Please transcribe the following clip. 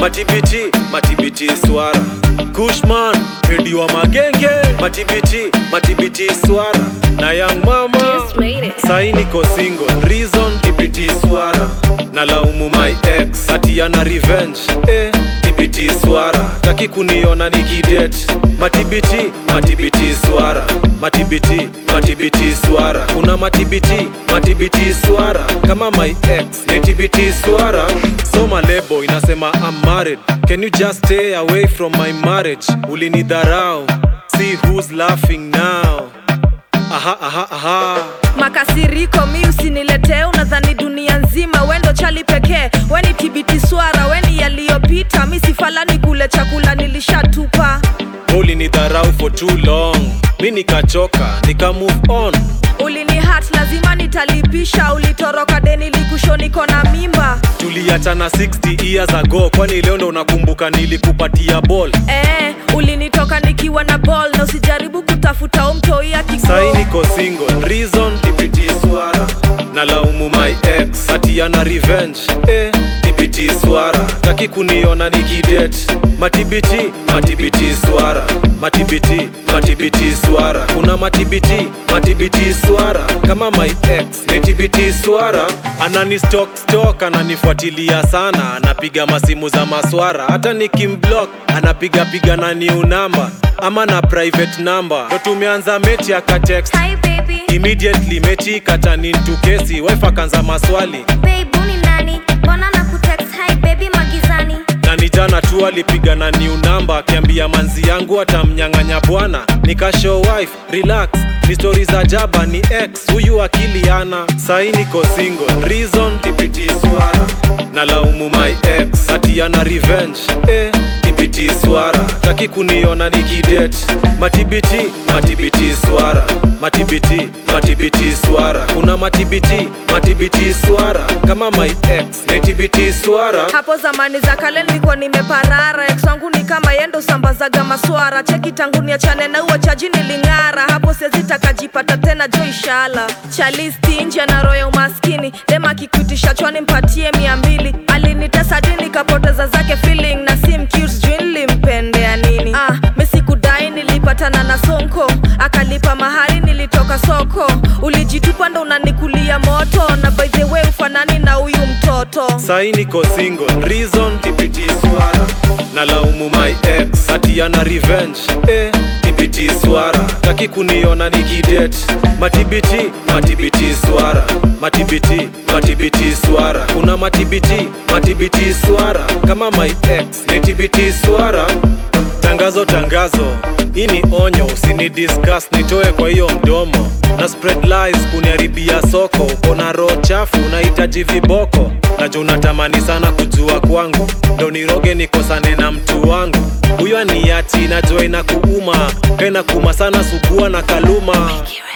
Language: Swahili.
matibiti matibiti swara kushman pedi wa magenge matibiti matibiti swara na young mama Just made it. sai niko single reason tibiti swara na laumu my ex ati ana revenge eh, tibiti swara taki kuniona nikidet matibiti matibiti swara matibiti matibiti swara kuna matibiti matibiti swara kama my ex ni tibiti swara soma lebo inasema I'm married can you just stay away from my marriage ulinidharau see who's laughing now aha aha aha makasiriko mi usiniletee unadhani dunia nzima wendo chali pekee weni tibiti swara weni yaliyopita mi sifalani kule chakula nilishatupa ulinidharau for too long mi nikachoka nika move on ulini hat lazima nitalipisha ulitoroka deni likusho niko na mimba tuliachana 60 years ago kwani leo ndo unakumbuka nilikupatia ball ee, ulinitoka nikiwa na ball na usijaribu kutafuta umtoi sai niko single reason tibiti swara na laumu my ex ati ana revenge eh, tibiti swara taki kuniona nikidet matibiti matibiti swara matibiti matibiti swara kuna matibiti matibiti swara kama my ex ni tibiti swara anani stok stok ananifuatilia sana anapiga masimu za maswara hata nikimblock anapiga piga na new number ama na private number ndo tumeanza mechi akatext Hi baby, immediately mechi ikatanintu kesi wife akaanza maswali babe ni nani? Mbona na kutext hi baby magizani? na ni jana tu alipiga na new number akiambia manzi yangu atamnyang'anya bwana nikashow wife relax ni stori za jaba ni ex huyu akiliana sai niko single reason tibiti swara na laumu my ex ati ana revenge eh, tibiti swara taki kuniona nikidet matibiti matibiti swara matibiti matibiti swara kuna matibiti matibiti swara kama my ex ni tibiti swara hapo zamani za kale nilikuwa nimeparara ex wangu ni kama yendo sambazaga maswara cheki tangu niachane na uo chaji niling'ara hapo siwezi takajipata tena jo ishala chalisti nje na roho ya umaskini dema kikuitisha chwani mpatie mia mbili alinitesa di nikapoteza zake feeling na sim cute juu nilimpendea nini ah, misikudai nilipatana na sonko akalipa mahari nilitoka soko ulijitupa ndo unanikulia moto na by the way ufanani na huyu mtoto sai niko single reason tibiti swara na laumu my ex ati ana revenge eh, tibiti swara taki kuniona nikidet matibiti matibiti swara matibiti matibiti swara kuna matibiti matibiti swara kama my ex ni tibiti swara tangazo tangazo hii ni onyo usini discuss nitoe kwa hiyo mdomo na spread lies kuniharibia soko uko na roho chafu unahitaji viboko najo unatamani sana kujua kwangu ndo niroge nikosane na mtu wangu huyo aniachi najua ina kuuma kaina kuma sana sugua na kaluma